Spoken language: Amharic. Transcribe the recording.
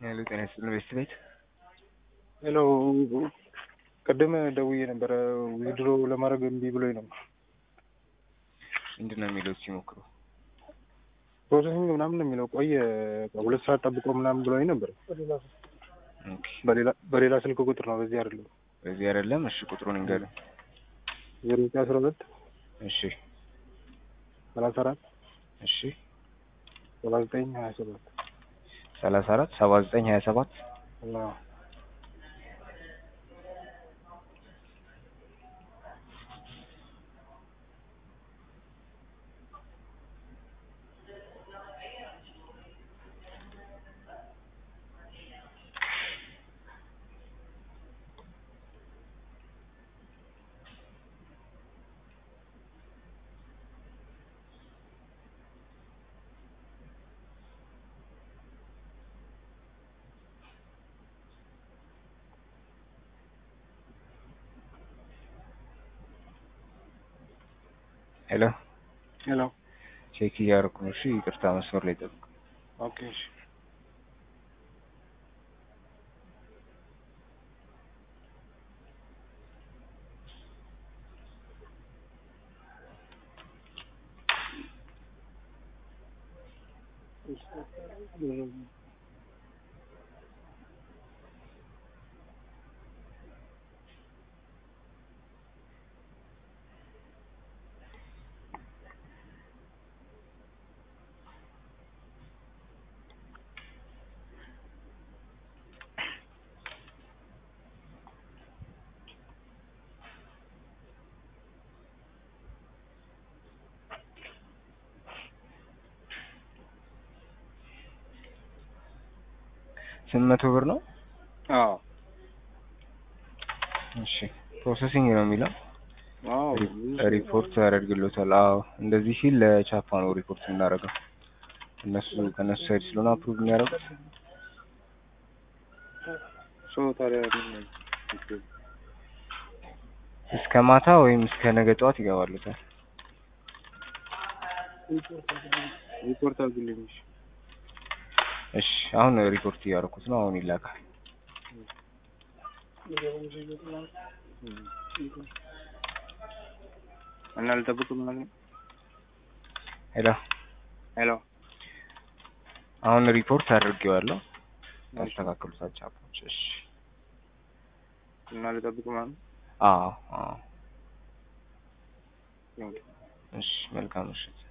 ሄሎ ጤና ይስጥልን ቤስት ቤት ሄሎ ቅድም ደውዬ ነበረ ዊድሮ ለማድረግ እምቢ ብሎኝ ነበር። ምንድን ነው የሚለው ሲሞክሩ ፕሮሰሲንግ ምናምን ነው የሚለው ቆየ ሁለት ሰዓት ጠብቆ ምናምን ብሎኝ ነበር። ኦኬ በሌላ በሌላ ስልክ ቁጥር ነው በዚህ አይደለም። በዚህ አይደለም እሺ ቁጥሩን እንገርም ዜሮ ዘጠኝ አስራ ሁለት እሺ ሰላሳ አራት እሺ ሰባ ዘጠኝ ሀያ ሰባት ሰላሳ አራት ሰባ ዘጠኝ ሀያ ሰባት እና ሄሎ ሄሎ ቼክ እያደረኩ ነው እሺ ይቅርታ መስመር ላይ ጠብቅ ኦኬ እሺ ስምንት መቶ ብር ነው አዎ እሺ ፕሮሰሲንግ ነው የሚለው አዎ ሪፖርት ያደርግሎታል አዎ እንደዚህ ሲል ለቻፓ ነው ሪፖርት የምናደርገው እነሱ ከእነሱ ሳይድ ስለሆነ አፕሩቭ የሚያደርጉት ሶ ታዲያ እስከ ማታ ወይም እስከ ነገ ጠዋት ይገባሉታል ሪፖርት አድርግልኝ እሺ እሺ አሁን ሪፖርት እያደረኩት ነው አሁን ይላካል እና ልጠብቅ ምናምን ሄሎ ሄሎ አሁን ሪፖርት አድርጌዋለሁ ያስተካክሉታል ቻፖች እሺ እና ልጠብቅ ምናምን አዎ አዎ እሺ መልካም ምሽት